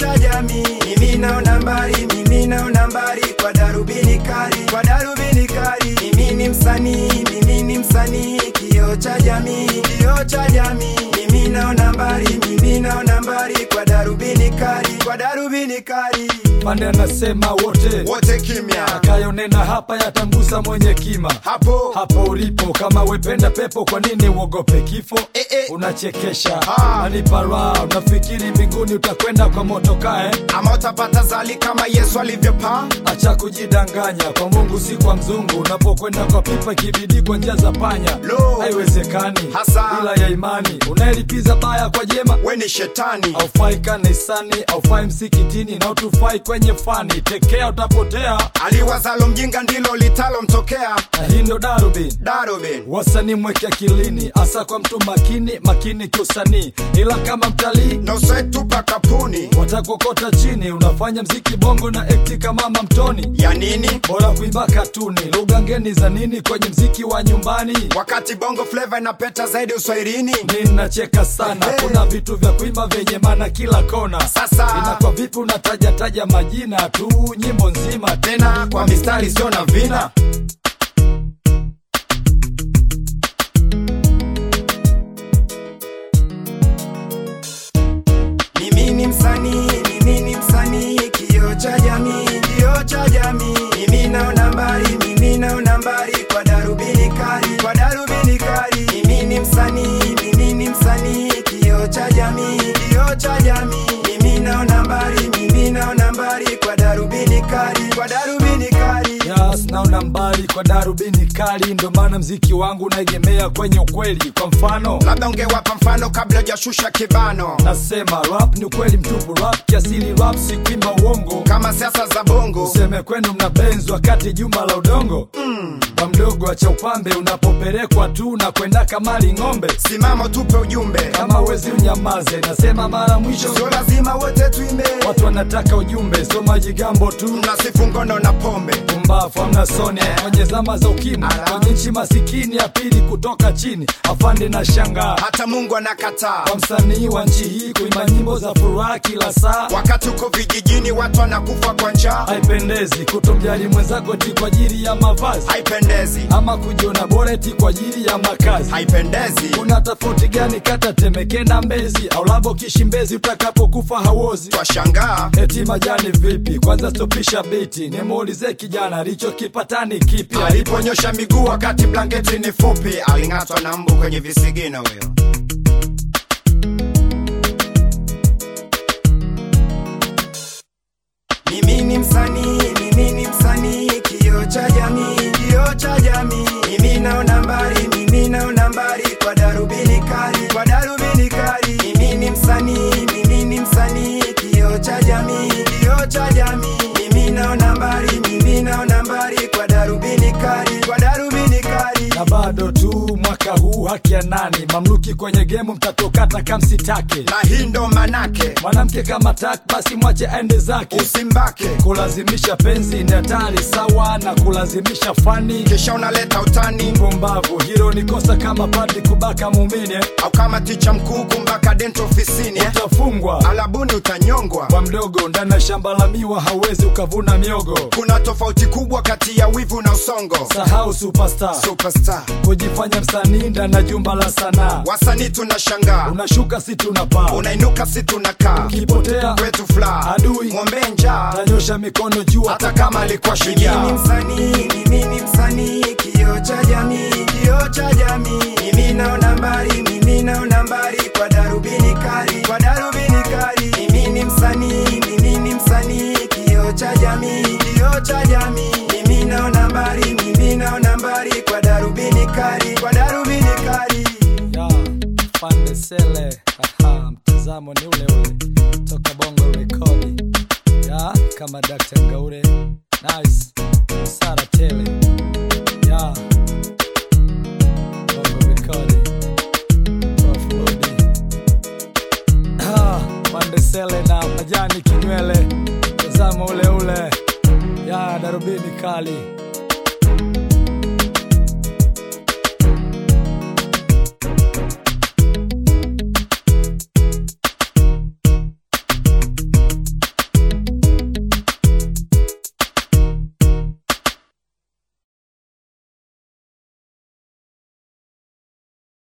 cha jamii. Mimi naona mbali, mimi naona mbali kwa darubini kali, kwa darubini kali. Mimi ni msanii, mimi ni msanii, kioo cha jamii, kioo cha jamii. Mimi naona mbali, mimi naona mbali kwa darubini kali, kwa darubini kali. Pande anasema wote Wote kimya akayonena hapa yatamgusa mwenye kima hapo hapo ulipo kama wependa pepo kwa nini uogope kifo Eh, eh. unachekesha Ah. anipara unafikiri mbinguni utakwenda kwa motokae ama utapata zali kama Yesu alivyopaa. acha kujidanganya kwa mungu si kwa mzungu unapokwenda kwa pipa kibidi kwa njia za panya Lo. haiwezekani Hasa. ila ya imani unaelipiza baya kwa jema We ni shetani aufai kanisani aufai msikitini na utufai kwenye fani tekea utapotea aliwazalo mjinga ndilo litalomtokea. na hii ndo darubini Darubin wasanii mweke akilini hasa kwa mtu makini makini kiusanii ila kama mtalii nosetupa kapuni watakokota chini unafanya mziki bongo na ekti kama mamtoni ya nini, bora kuimba katuni lugha ngeni za nini kwenye mziki wa nyumbani wakati bongo flava inapeta zaidi uswahilini. ninacheka sana Hey. kuna vitu vya kuimba vyenye maana kila kona Sasa. inakuwa vipi unatajataja majina tu nyimbo nzima Tena kwa mistari sio na vina Mimi ni msanii, mimi ni msanii, kioo cha jamii, kioo cha jamii. Mimi naona mbali, mimi naona mbali kwa darubini kali, kwa darubini kali. Mimi ni msanii, mimi ni msanii, kioo cha jamii, kioo cha jamii. Mimi naona mbali, mimi naona mbali kwa darubini kali, kwa darubini kali. Yes, naona mbali kwa darubini kali ndo maana mziki wangu unaegemea kwenye ukweli kwa mfano Labda ungewapa mfano kabla hujashusha kibano, nasema rap ni ukweli mtupu rap kiasili rap si kuimba uongo kama siasa za bongo. useme kwenu mna benzi wakati juma la udongo mm. kwa mdogo acha upambe unapopelekwa tu na kwenda kamali ng'ombe Simama tupe ujumbe, kama wezi unyamaze nasema mara mwisho sio lazima wote tuimbe. watu wanataka ujumbe so majigambo tu Mnasifu ngono na pombe, pumbafu amna soni kwenye zama za ukimwi Ala. kwenye nchi masikini ya pili kutoka chini afande na shangaa hata Mungu anakataa. kwa msanii wa nchi hii kuimba nyimbo za furaha kila saa Wakati uko vijijini watu wanakufa kwa njaa, haipendezi kutomjali mwenzako ti kwa ajili ya mavazi haipendezi, ama kujiona bora ti kwa ajili ya makazi haipendezi. kuna tofauti gani kata temeke na mbezi au labo kishimbezi utakapokufa hauozi Twashangaa eti majani vipi kwanza stopisha biti nimuulize kijana alichokipata ni kipi aliponyosha miguu wakati blanketi ni fupi, aling'atwa na mbu kwenye visigino huyo. Mimi ni msanii, mimi ni msanii, kioo cha jamii, kioo cha jamii. Mimi naona mbali, mimi naona mbali kwa darubini kali, kwa darubini kali. Mimi ni msanii, mimi ni msanii, kioo cha jamii, kioo cha jamii. Mimi naona mbali, mimi naona mbali kwa darubini kali, kwa darubini kali. na bado tu mwaka huu haki ya nani mamluki kwenye gemu mtatokata kamsitake Na hii ndo manake, mwanamke kama tak basi mwache aende zake usimbake kulazimisha penzi ni hatari sawa na kulazimisha fani kisha unaleta utani, pumbavu hilo ni kosa kama padri kubaka muumini eh. au kama ticha mkuu kumbaka dento ofisini eh. utafungwa alabuni utanyongwa. kwa mdogo ndani ya shamba la miwa hauwezi ukavuna miogo Kuna tofauti kubwa kati ya wivu na usongo. sahau superstar Superstar kujifanya msanii ndani ya jumba la sanaa wasanii tunashangaa, unashuka si tunapaa unainuka si tunakaa ukipotea kwetu fla Adui. ng'ombe njaa, tanyosha mikono juu hata kama alikuwa Mimi shujaa. ni msanii, mimi ni msanii, kioo cha jamii, kioo cha jamii. Mimi naona mbali, mimi naona mbali kwa darubini kali, kwa darubini kali. Mimi ni msanii, mimi ni msanii, kioo cha jamii, kioo cha jamii. Mimi naona mbali, mimi naona mbali kwa darubini kali, kwa darubini kali. ya pande sele Aha, mtazamo ni ule ule toka bongo rekodi ya kama Dr. Ngaure nice sara tele ya bongo rekodi Prof Lodi Ah, pande sele na majani kinywele mtazamo ule ule ya darubini kali